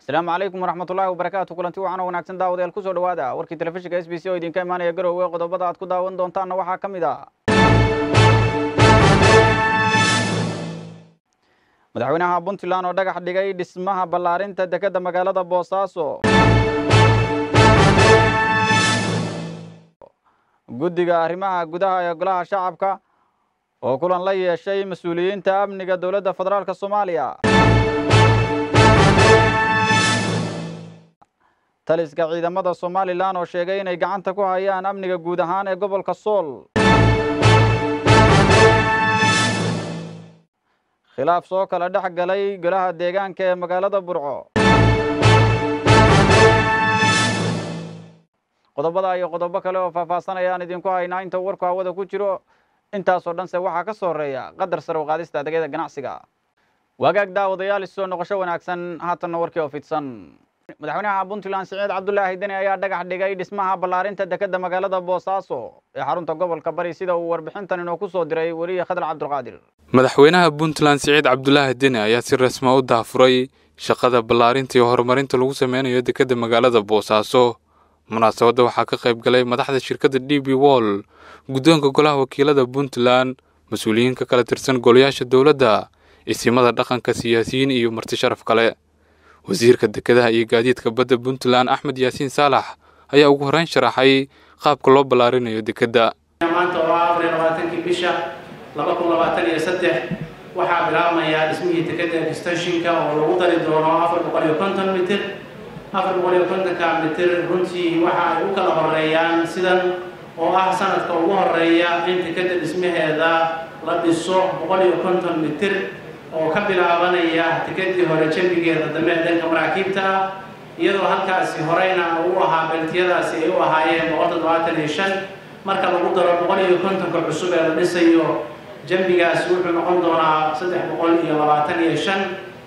asalaamu calaykum waraxmatullaahi wabarakaatu kulanti wacan oo wanaagsan daawadayaal kusoo dhowaada warkii telefishinka s b c oo idinka imaanaya garowe qodobada aad ku daawan doontaanna waxaa ka mid a madaxweynaha puntland oo dhagax dhigay dhismaha ballaarinta dekedda magaalada boosaaso guddiga arrimaha gudaha ee golaha shacabka oo kulan la yeeshay mas-uuliyiinta amniga dowladda federaalk soomaaliya taliska ciidamada somalilan oo sheegay inay gacanta ku hayaan amniga guud ahaan ee gobolka sool khilaaf soo kala dhex galay golaha deegaanka ee magaalada burco qodobada iyo qodobo kale oo faahfaahsan ayaan idinku haynaa inta warku hawada ku jiro intaasoo dhanse waxaa ka soo horeeya qadar sare u qaadista adeegyada ganacsiga wagaag daawadayaal isoo noqosho wanaagsan haatanna warkii oo fidsan madaxweynaha puntland siciid cabdulaahi deni ayaa dhagax dhigay dhismaha ballaarinta dekedda magaalada boosaaso ee xarunta gobolka bari sida uu warbixintan inoo ku soo diray weliye khadar cabdulqaadir madaxweynaha puntland siciid cabdulaahi deni ayaa si rasma u daafuray shaqada ballaarinta iyo horumarinta lagu sameynayo dekedda magaalada boosaaso munaasabadda waxaa ka qayb galay madaxda shirkadda d b wall guddoonka golaha wakiilada puntland mas-uuliyiin ka kala tirsan golayaasha dowladda isimada dhaqanka siyaasiyiin iyo marti sharaf kale wasiirka dekedaha iyo gaadiidka badda puntland axmed yaasiin saalax ayaa ugu horreyn sharaxay qaabka loo ballaarinayo dekedda maanta oo ah afar iyo labaatankii bisha laba kun labaatan iyo saddex waxaa bilaabmaya dhismihii dekedda extensionka oo lagu dari doono afar boqol iyo konton mitir afar boqol iyo kontonka mitir runtii waxa ay u kala horeeyaan sidan oo ah sanadka ugu horeeya in dekedda dhismaheeda la dhiso boqol iyo konton mitir oo ka bilaabanaya dekedii hore jambigeeda dambe ee dhanka maraakiibta ah iyadoo halkaasi horeyna uu ahaa beltiyadaasi ay u ahaayeen boqol toddobaatan iyo shan marka lagu daro boqol iyo kontonka cusub ee la dhisayo jambigaasi wuxuu noqon doonaa saddex boqol iyo labaatan iyo shan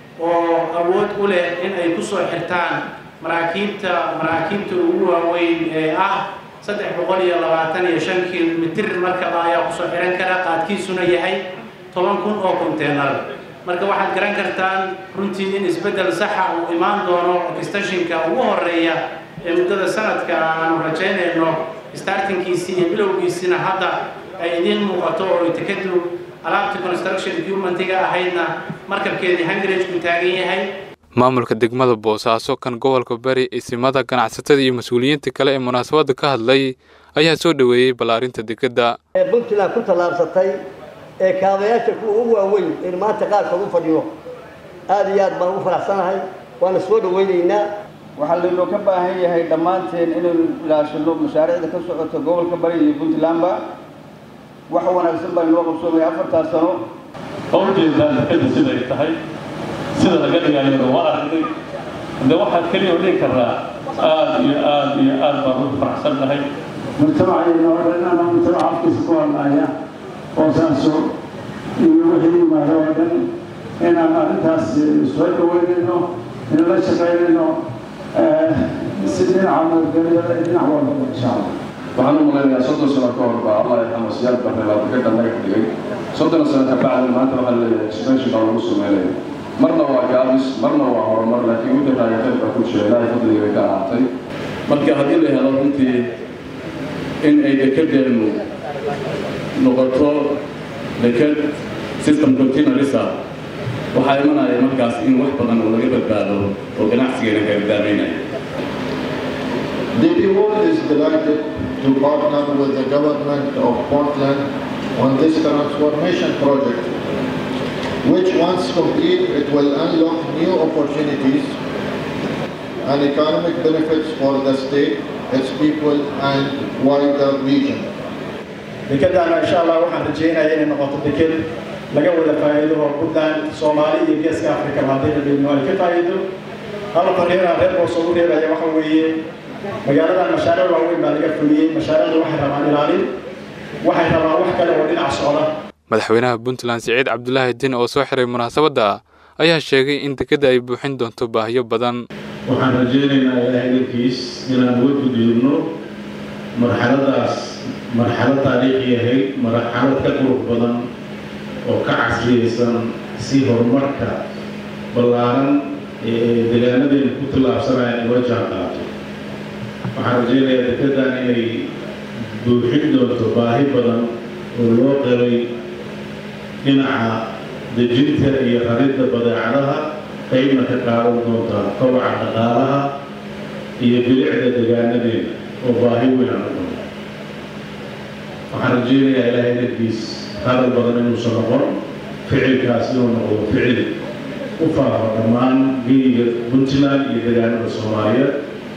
oo awood u leh in ay kusoo xirtaan maraakiibta maraakiibta ugu waaweyn ee ah saddex boqol iyo labaatan iyo shan kilomitir markaba ayaa kusoo xiran kara qaadkiisuna yahay toban kun oo konteenar marka waxaad garan kartaan runtii in isbeddel saxa uu imaan doono extensionka ugu horeeya ee muddada sanadka aanu rajaynayno startingkiisii iyo bilowgiisina hadda ay idiin muuqato oo tekadu alaabtii construction equipmentiga ahaydna markabkeedii hangarajku taagan yahay maamulka degmada boosaaso kan gobolka bari isimada ganacsatada iyo mas-uuliyiinta kale ee munaasabadda ka hadlay ayaa soo dhoweeyey ballaarinta dekedda ee puntland ku tallaabsatay ee kaabayaasha kuwa ugu waaweyn in maanta qaarkood u fadhiyo aada iyo aad baan ugu faraxsanahay waana soo dhaweynaynaa waxaa laynoo ka baahan yahay dhammaanteen inaynu ilaashano mashaariicda ka socota gobolka bari iyo puntlandba wax wanaagsan baa inoo qabsoomaya afartaas sano hawjeedaan dekedda siday tahay sida laga dhigayona waa aragnay de waxaad keliya o dhigi karaa aada iyo aada iyo aada baan ugu faraxsannahay mujtamacayna oo dhan ama mujtamac afkiisa ku hadlaaya boosaaso iyo wixii yimaado oo dhan inaan arrintaas soo dhaweynayno in la shaqaynayno si dhinaca nabadgelyada iyo dhinac walba insha allah waxaan u malaynayaa soddon sano ka hor baa allah yarxamo siyaad barre baa dekedda laga dhigay soddon sano ka bacdi maanta waxaa leeyahay expansion baa lagu sameynaya marna waa gaabis marna waa horumar laakiin midda raagateed baa ku jira ilaahay fadliga bay ka ahaatay marka haddii la helo runtii in ay dekedeennu noqoto deked system continualisa waxaa imanaya markaas in wax badan oo laga badbaado oo ganacsigeena ka badbaadaynaya DP World is delighted to partner with the government of Portland on this transformation project, which once complete, it will unlock new opportunities and economic benefits for the state, its people, and wider region. dekeddaana insha allah waxaan rajeynaya inay noqoto deked laga wada faa'iido oo puntland soomaali iyo geeska africa haddii la dhigno ay ka faa'iido hal fariina reer boos ugu reebaya waxa weeye magaaladan mashaariic waaweyn baa laga fuliyey mashaariicdu waxay rabaan ilaalin waxay rabaan wax kale oo dhinac socda madaxweynaha puntland siciid cabdulaahi din oo soo xiray munaasabadda ayaa sheegay in dekedda ay buuxin doonto baahiyo badan waxaan rajaynaynaa ilaahay dankiis inaan uga gudubno marxaladaas marxalad taariikhi ahayd marxalad ka qurux badan oo ka casriyeysan si horumarka ballaaran deegaanadeena ku tallaabsanayaan in la jaan qaato waxaan rajaynayaa dekedan inay buuxin doonto baahi badan oo loo qabay dhinaca dejinta iyo raridda badeecadaha qaybna ka qaadan doonta kobaca dhaqaalaha iyo bilicda deegaanadeena oo baahi weyn aan u qabno waxaan rajaynayaa ilaahay darkiis hadal badan inuusan noqon ficilkaas inuu noqdo ficil u faafa dhammaan geyiga puntland iyo deegaanada soomaaliyeed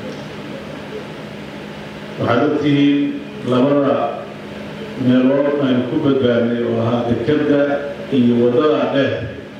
waxaad ogtihiin labada meelood aynu ku badbaadnay oo ahaa dekadda iyo waddada dheer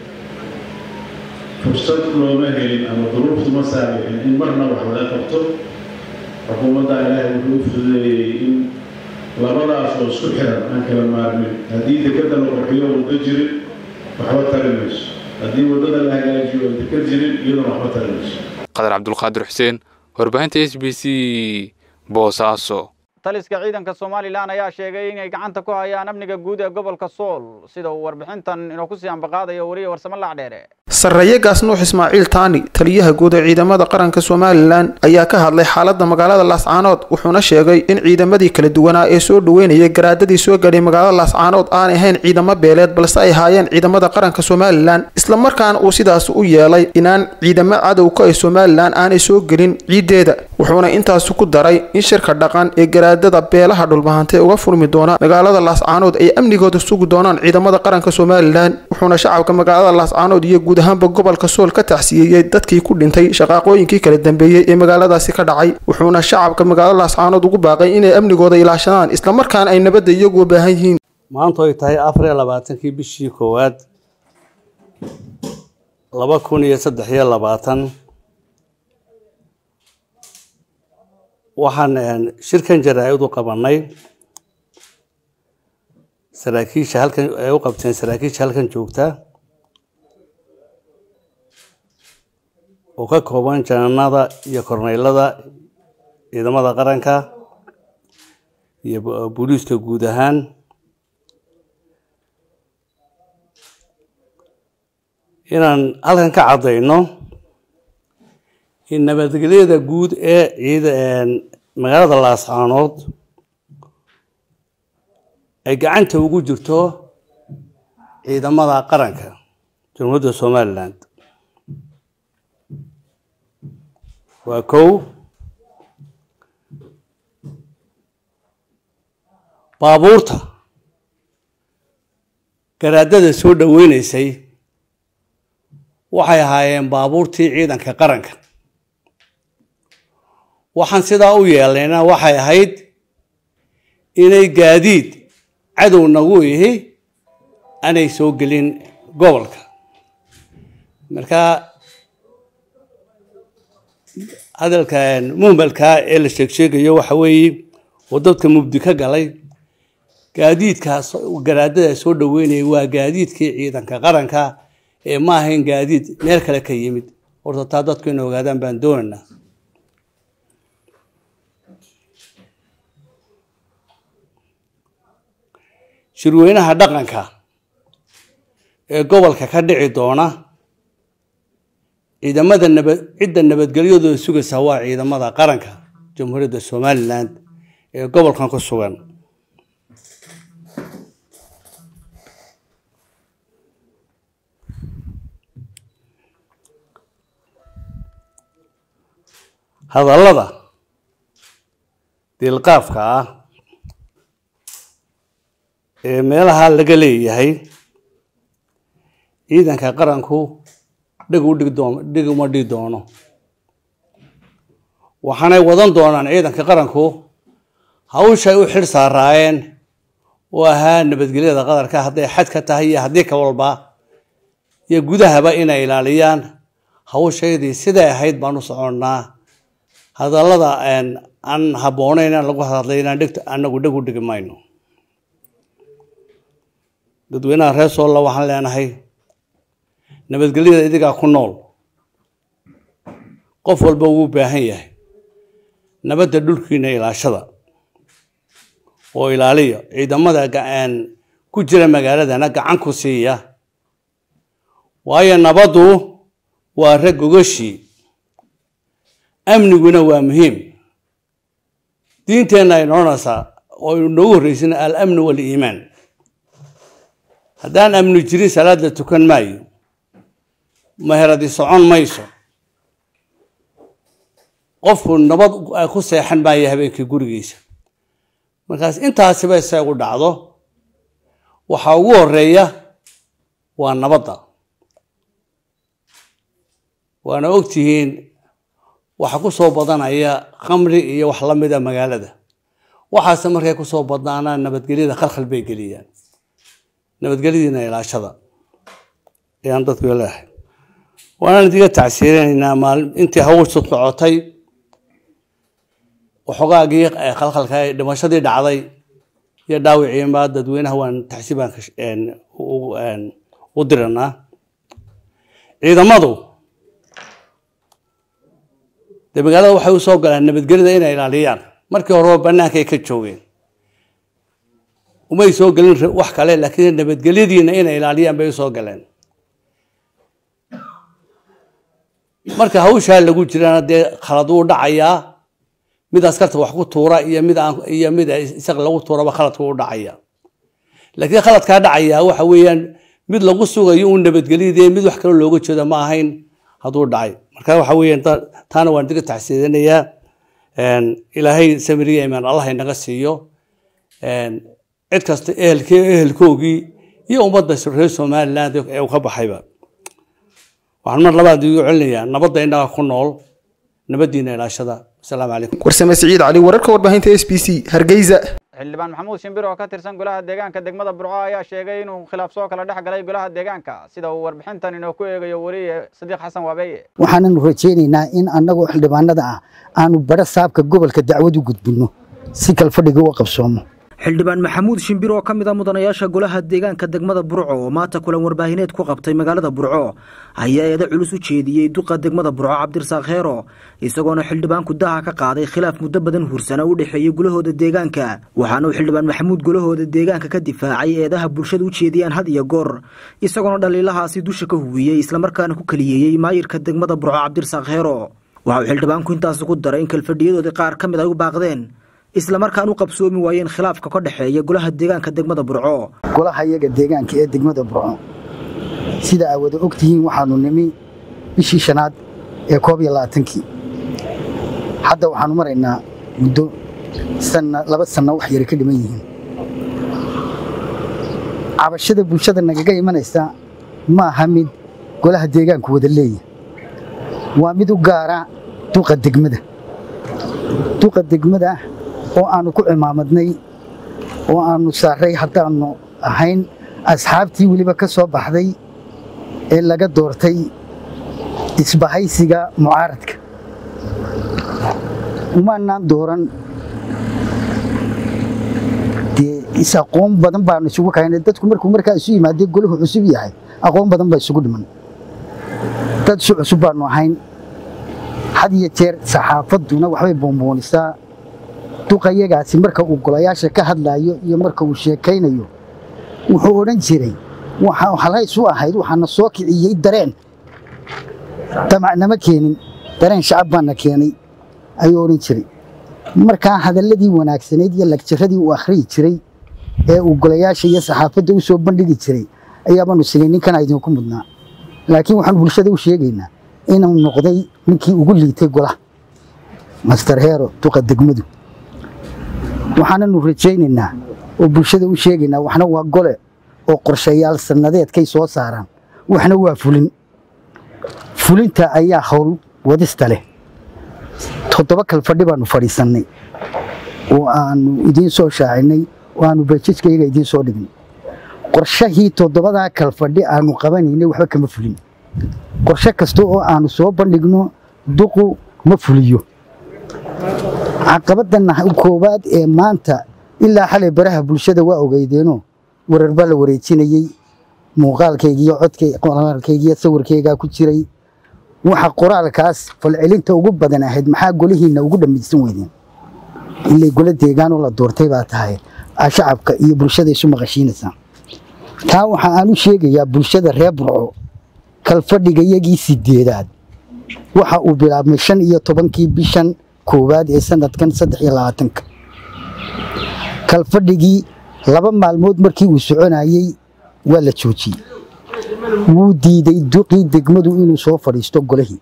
fursad looma helin ama duruuftu ma saamixin in marna wax laga qabto xukuumadda ilaahay wuxuu u fududeeyey in labadaas oo isku xiran aan kala maarmin haddii dekadda la qurxiyo waddo jirin waxba tari mayso haddii waddada la hagaajiyo oo dekad jirin iyaduna waxba tari mayso qadar cabdulqaadir xuseen warbaahinta s b c boosaaso taliska ciidanka somalilan ayaa sheegay inay gacanta ku hayaan amniga guud ee gobolka sool sida uu warbixintan inuu kusii ambaqaadayo weliya warsamo lacdheere sarreeye gaas nuux ismaaciil taani taliyaha guud ee ciidamada qaranka somalilan ayaa ka hadlay xaaladda magaalada laascaanood wuxuuna sheegay in ciidamadii kala duwanaa ee soo dhoweynayay garaadadii soo gadhay magaalada laascaanood aanay ahayn ciidamo beeleed balse ay haayeen ciidamada qaranka somalilan islamarkaana uu sidaas u yeelay inaan ciidamo cadowka ee somalilan aanay soo gelin ciiddeeda wuxuuna intaasi ku daray in shirka dhaqan ee garaadada beelaha dhulbahantee uga furmi doona magaalada laascaanood ay amnigooda sugi doonaan ciidamada qaranka somalilan wuxuuna shacabka magaalada laascaanood iyo guud ahaanba gobolka sool ka taxsiyeeyey dadkii ku dhintay shaqaaqooyinkii kala dambeeyey ee magaaladaasi ka dhacay wuxuuna shacabka magaalada laascaanood ugu baaqay inay amnigooda ilaashadaan islamarkaana ay nabadda iyagu u baahan yihiin maanta ay tahay afar iyo labaatankii bishii koowaad laba kun iyo saddex iyo labaatan waxaan shirkan jaraa-id u qabanay saraakiisha halkan ay u qabteen saraakiisha halkan joogta oo ka kooban jananada iyo korneylada ciidamada qaranka iyo booliiska guud ahaan inaan halkan ka caddayno in nabadgelyada guud ee ciida magaalada laascaanood ay gacanta ugu jirto ciidamada qaranka jamhuuriyadda somalilan waa kow baabuurta garaadada soo dhoweynaysay waxay ahaayeen baabuurtii ciidanka qaranka waxaan sidaa u yeelayna waxay ahayd inay gaadiid cadow nagu ihi aanay soo gelin gobolka marka hadalka muhmalka ee la sheegsheegayo waxa weeye oo dadka mubdi ka galay gaadiidkaas garaadada soo dhoweynaya waa gaadiidkii ciidanka qaranka ee ma ahayn gaadiid meel kale ka yimid horta taa dadku inay ogaadaan baan doonaynaa shirweynaha dhaqanka ee gobolka ka dhici doona ciidamada nabad cidda nabadgelyadooda sugaysa waa ciidamada qaranka jamhuuriyadda somalilan ee gobolkan ku sugan hadallada diilqaafka ah ee meelaha laga leeyahay ciidanka qaranku dhig u dhig doon dhig uma dhigi doono waxaanay wadan doonaan ciidanka qaranku hawshay u xidh saaraayeen oo ahaa nabadgelyada qadarka hadday xad ka tahay iyo haddii ka walba iyo gudahaba inay ilaaliyaan hawshaydii siday ahayd baan u soconnaa hadallada aan habboonayn aan lagu hadlay inaan dhig anagu dhig u dhigi mayno dadweynaha reer soolla waxaan leenahay nabadgelyada idigaa ku nool qof walba wuu baahan yahay nabadda dhulkiina ilaashada oo ilaaliya ciidamada ku jira magaaladana gacan ku siiya waayo nabaddu waa rag gogashii amniguna waa muhiim diinteenna ay noqonaysaa oo noogu horreysana alamnu waliimaan haddaan amni jirin salaad la tukan maayo meheradi socon mayso qofku nabad ku seexan maayo habeenkii gurigiisa markaas intaasiba isagu dhacdo waxaa ugu horeeya waa nabadda waana ogtihiin waxa ku soo badanaya khamri iyo wax la mida magaalada waxaase markay ku soo badnaanaan nabadgelyada khalkhal bay geliyaan nabadgelyadiina ilaashada ayaan dadku leehay waanaan idiga tacsiirinaynaa maalin intii hawshu socotay waxoogaagii khalkhalka dhimashadii dhacday iyo dhaawiciinba dadweynaha waan taxsiib baan u diranaa ciidamadu dee magaalada waxay u soo galaan nabadgelyada inay ilaaliyaan markii horeba bannaankay ka joogeen umay soo gelin wax kale laakiin nabadgelyadiina inay ilaaliyaan bay u soo galeen marka hawshaa lagu jirana dee khalad wuu dhacayaa mid askarta wax ku tuura iyo mid aan iyo mid isaga lagu tuuraba khaladku u dhacaya laakiin khaladkaa dhacaya waxa weeyaan mid lagu sugayo un nabadgelyadii mid wax kale looga jeedo ma ahayn hadduu dhacay marka waxa weeyaan taana waan diga taxsiidinayaa ilaahay samiriya imaan allah inaga siiyo cid kasta ehelkee ehelkoogii iyo ummadda reer somaliland ee uu ka baxayba waxaan mar labaad igu celinayaa nabadda innaga ku nool nabaddiina ilaashada asalaamu calaykum warsame siciid cali wararka warbaahinta s b c hargeysa xildhibaan maxamuud shimbir oo ka tirsan golaha deegaanka degmada burco ayaa sheegay inuu khilaaf soo kala dhex galay golaha deegaanka sida uu warbixintan inoo ku eegayo weriye sadiiq xasan waabeeye waxaananu rajaynaynaa in annagoo xildhibaanada ah aanu badho saabka gobolka dacwad u gudbinno si kalfadhiga u qabsoomo xildhibaan maxamuud shimbir oo ka mid a mudanayaasha golaha deegaanka degmada burco oo maanta kulan warbaahineed ku qabtay magaalada burco ayaa eeda culus u jeediyey duqa degmada burco cabdirasaaq heero isagoona xildhibaanku daha ka qaaday khilaaf muddo badan hursana u dhexeeyey gulahooda deegaanka waxaana uu xildhibaan maxamuud gulahooda deegaanka ka difaacay eedaha bulshada u jeediyaan had iyo goor isagoona dhaliilahaasi dusha ka huwiyey islamarkaana ku keliyeeyey maayirka degmada burco cabdirasaaq heero waxa uu xildhibaanku intaasi ku daray in kalfadhiyadoodii qaar ka mid ay u baaqdeen islamarkaan u qabsoomi waayeen khilaafka ka dhexeeya golaha deegaanka degmada burco golaha iyaga deegaanka ee degmada burco sida aa wada og tihiin waxaanu nimi bishii shanaad ee koob iyo labaatankii hadda waxaanu maraynaa muddo sanna laba sanno wax yara ka dhiman yihiin cabashada bulshada nagaga imanaysa ma aha mid golaha deegaanku wada leeya waa mid u gaara duqa degmada duqa degmada oo aanu ku cimaamadnay oo aanu saaray haddaannu ahayn asxaabtii weliba ka soo baxday ee laga doortay isbahaysiga mucaaradka umaanaan dooran dee is-aqoon badan baanu isugu kaynay dadku markuu markaa isu yimaadee golahu cusub yahay aqoon badan baa isugu dhiman dad isu cusub baanu ahayn had iyo jeer saxaafadduna waxbay boonboonisaa duqayagaasi marka uu golayaasha ka hadlaayo iyo marka uu sheekaynayo wuxuu odhan jiray waxa halays u ahayd waxaana soo kiciyey dareen damacnama keenin dareen shacab baana keenay ayuu odhan jiray markaa hadalladii wanaagsanayd iyo lagjaradii uu akhriyi jiray ee uu golayaasha iyo saxaafadda u soo bandhigi jiray ayaabaanu silay ninkana idinku mudnaa laakiin waxaanu bulshada u sheegaynaa inuu noqday ninkii ugu liitay golaha master heero duqa degmadu waxaananu rajaynaynaa oo bulshada u sheegaynaa waxna waa gole oo qorshayaal sannadeedkay soo saaraan waxna waa fulin fulinta ayaa howl wadista leh toddoba kal fadhi baanu fadhiisannay oo aanu idiin soo shaacinay oo aanu bajajkayga idiin soo dhignay qorshahii toddobadaa kal fadhi aanu qabanaynay waxba kama fulin qorshe kasta oo aanu soo bandhigno duqu ma fuliyo caqabadana koowaad ee maanta ilaa xalay baraha bulshada waa ogeydeenoo warar baa la wareejinayey muuqaalkaygiiyo codkaygiyo sawirkaygaa ku jiray waxa qoraalkaas falcelinta ugu badan ahayd maxaa golihiinna ugu dhammaysan weydeen ilay golo deegaanoo la doortay baa tahay shacabka iyo bulshada isu maqashiinaysaa taa waxa aan u sheegayaa bulshada reer burco kalfadhiga iyagii sideedaad waxa uu bilaabmay shan iyo tobankii bishan koowaad ee sanadkan saddex iyo labaatanka kalfadhigii laba maalmood markii uu soconayey waa la joojiyey wuu diiday duqii degmadu inuu soo fadhiisto golihii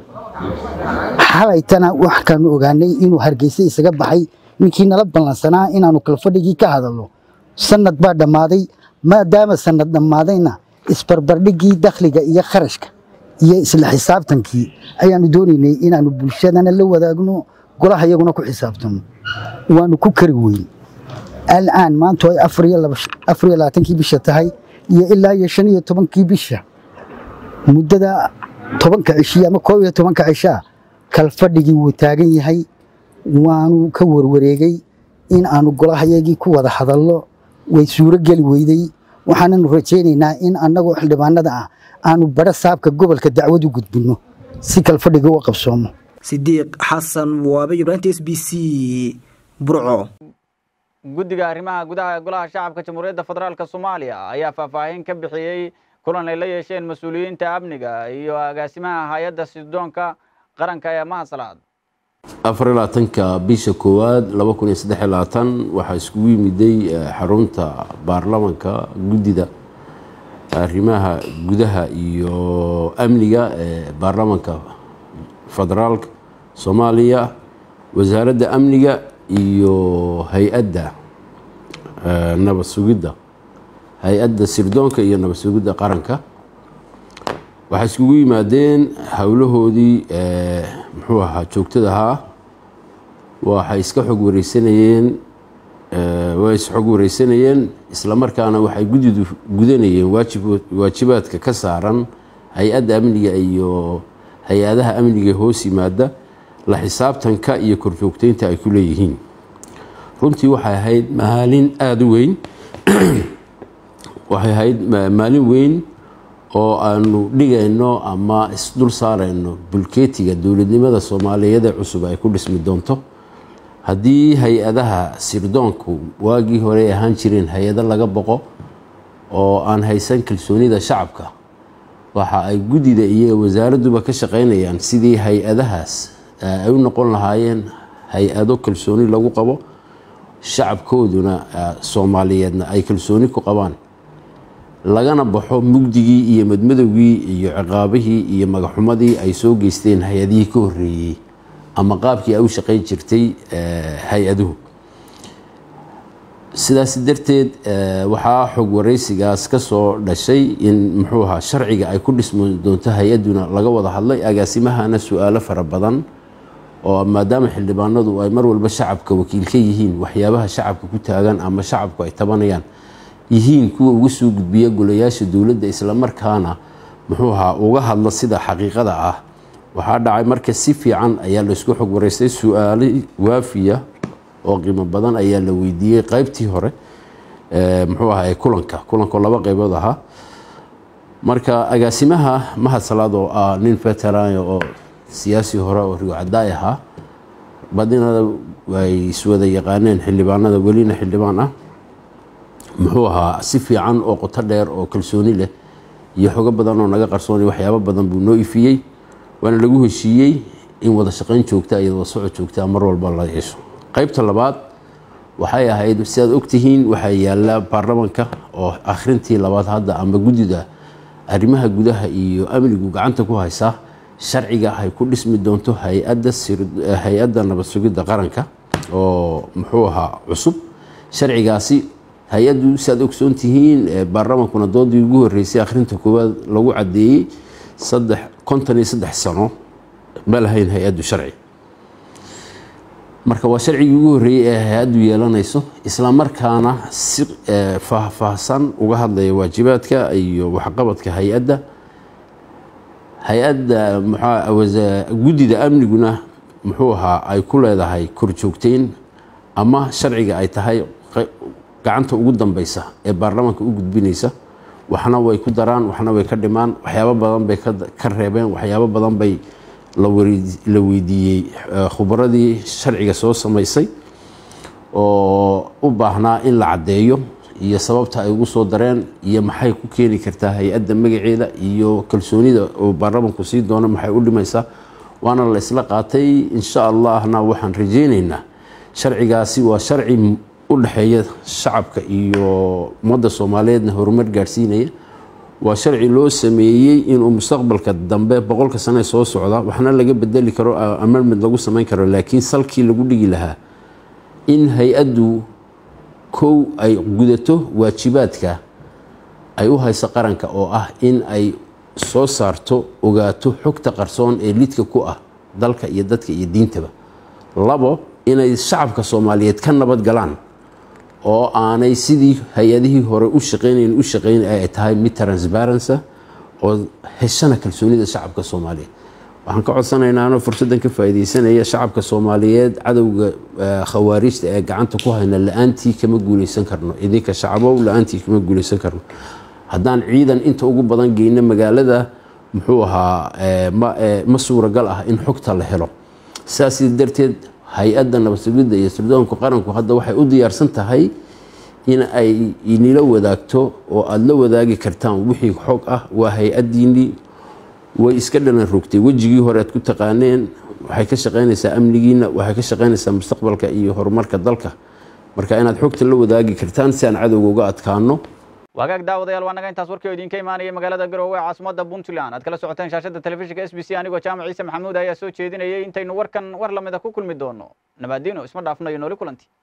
xalaytana waxkaanu ogaanay inuu hargeysa isaga baxay ninkii nala ballansanaa inaanu kalfadhigii ka hadalno sanad baa dhammaaday maadaama sanad dhammaadayna isbarbardhigii dakhliga iyo kharashka iyo isla xisaabtankii ayaanu doonaynay inaanu bulshadana la wadaagno golaha iyaguna ku xisaabtano waanu ku kari weyn al'aan maantu ay afar iyo labaatankii bisha tahay iyo ilaa iyo shan iyo tobankii bisha muddada tobanka cishiya ama koob iyo tobanka cishaa kalfadhigii wuu taagan yahay waanu ka warwareegay in aanu golahayagii ku wada hadallo way suuro geli weyday waxaananu rajaynaynaa in annagoo xildhibaanada ah aanu badho saabka gobolka dacwad u gudbinno si kalfadhiga u qabsoomo sidiiq xasan waabe ibraahimta s b c burco guddiga arrimaha gudaha ee golaha shacabka jamhuuriyadda federaalk soomaaliya ayaa faahfaahin ka bixiyey kulan ay la yeesheen mas-uuliyiinta amniga iyo agaasimaha hay-adda sidoonka qaranka ee mahasalaad afar iyo labaatanka bisha koowaad laba kun iyo saddex iyo labaatan waxaa iskugu yimiday xarunta baarlamanka guddida arrimaha gudaha iyo amniga ee baarlamanka federaalka soomaaliya wasaaradda amniga iyo hay-adda nabad sugidda hay-adda sirdoonka iyo nabad sugidda qaranka waxay iskugu yimaadeen howlahoodii muxuu ahaa joogtada ahaa waxay iska xog wareysanayeen way isxog wareysanayeen islamarkaana waxay guddidu gudanayeen waajib waajibaadka ka saaran hay-adda amniga iyo hay-adaha amniga hoos yimaada la xisaabtanka iyo korjoogteynta ay ku leeyihiin runtii waxay ahayd maalin aada u weyn waxay ahayd maalin weyn oo aanu dhigayno ama isdul saarayno bulkeetiga dowladnimada soomaaliyeed ee cusub ay ku dhismi doonto haddii hay-adaha sirdoonku waagii hore ay ahaan jireen hay-ado laga boqo oo aan haysan kalsoonida shacabka waxa ay guddida iyo wasaaradduba ka shaqaynayaan sidii hay-adahaas ay u noqon lahaayeen hay-ado kalsooni lagu qabo shacabkooduna soomaaliyeedna ay kalsooni ku qabaan lagana baxo mugdigii iyo madmadowgii iyo ciqaabihii iyo magaxumadii ay soo geysteen hay-adihii ka horreeyey ama qaabkii ay u shaqayn jirtay hay-aduhu sidaas darteed waxaa xog wareysigaas ka soo dhashay in muxuu ahaa sharciga ay ku dhismi doonto hay-aduna laga wada hadlay agaasimahana su-aalo fara badan oo maadaama xildhibaanadu ay mar walba shacabka wakiil ka yihiin waxyaabaha shacabka ku taagan ama shacabku ay tabanayaan yihiin kuwa uga soo gudbiya golayaasha dowladda islamarkaana muxuu ahaa uga hadla sida xaqiiqada ah waxaa dhacay marka si fiican ayaa laysku xog wareystay su-aalo waafiya oo qiimo badan ayaa la weydiiyey qaybtii hore muxuu ahaa kulanka kulanko laba qaybood ahaa marka agaasimaha mahad salaad oo ah nin veteran oo siyaasi hore oo riwacadaay ahaa badinada ay iswada yaqaaneen xildhibaanada welina xildhibaan ah muxuu ahaa si fiican oo qoto dheer oo kalsooni leh iyo xogo badan oo naga qarsoonay waxyaabo badan buu noo ifiyey waana lagu heshiiyey in wada shaqayn joogta iyo wada socod joogta mar walba la yeesho qaybta labaad waxay ahayd sidaad ogtihiin waxaa yaala baarlamanka oo akhrintii labaad hadda ama guddida arrimaha gudaha iyo amnigu gacanta ku haysaa sharciga ay ku dhismi doonto hay-adda nabad sugidda qaranka oo muxuu ahaa cusub sharcigaasi hay-addu siaad ogsoon tihiin baarlamankuna doodii ugu horreysay akhrinta koowaad lagu caddeeyey saddex konton iyo saddex sano ma lahayn hay-addu sharci marka waa sharcigii ugu horreeyey ee hay-addu yeelanayso islamarkaana si faahfaahsan uga hadlaya waajibaadka iyo waxqabadka hay-adda hay-adda guddida amniguna muxuu ahaa ay ku leedahay korjoogteyn ama sharciga ay tahay gacanta ugu dambeysa ee baarlamaanka u gudbinaysa waxna way ku daraan waxna way ka dhimaan waxyaabo badan bay ka reebeen waxyaabo badan bay la weydiiyey khubradii sharciga soo samaysay oo u baahnaa in la caddeeyo iyo sababta ay ugu soo dareen iyo maxay ku keeni kartaa hay-adda magaceeda iyo kalsoonida oo baarlamanku sii doono maxay u dhimaysaa waana la isla qaatay insha allahna waxaan rajeyneynaa sharcigaasi waa sharci u dhexeeya shacabka iyo ummadda soomaaliyeedna horumar gaadhsiinaya waa sharci loo sameeyey inuu mustaqbalka dambe boqolka sane soo socda waxna laga bedeli karo amendment lagu samayn karo laakiin salkii lagu dhigi lahaa in hay-addu kow ay gudato waajibaadka ay u hayso qaranka oo ah in ay soo saarto ogaato xogta qarsoon ee lidka ku ah dalka iyo dadka iyo diintaba labo inay shacabka soomaaliyeed ka nabad galaan oo aanay sidii hay-adihii hore u shaqeynayn u shaqeyn ay tahay mid transparency oo heshana kalsoonida shacabka soomaaliyeed waxaan ka codsanaynaa fursaddan ka faa'iidaysanaya shacabka soomaaliyeed cadowga khawaarijta ee gacanta ku hayna la-aantii kama guuleysan karno idinka shacabow la-aantii kama guuleysan karno haddaan ciidan inta ugu badan geyno magaalada muxuu ahaa ma suuragal ah in xogta la helo saas darteed hay-adda nabadsugidda iyo sirdoonka qaranku hadda waxay u diyaarsan tahay in ay inila wadaagto oo aada la wadaagi kartaan wixii xog ah waa hay-addiinii way iska dhalan rogtay wejigii hore aad ku taqaaneen waxay ka shaqeynaysaa amnigiina waxay ka shaqeynaysaa mustaqbalka iyo horumarka dalka marka inaad xogta la wadaagi kartaan si aan cadowga uga adkaano wagaag daawadayaal waa naga intaas warkii oo idinka imaanaya magaalada garowe ee caasimada puntland aad kala socoteen shaashada telefishinka s b c anigoo jaamac ciise maxamuud ayaa soo jeedinayay intaynu warkan war lamida ku kulmi doono nabaadiino isma dhaafnayo nooli kulanti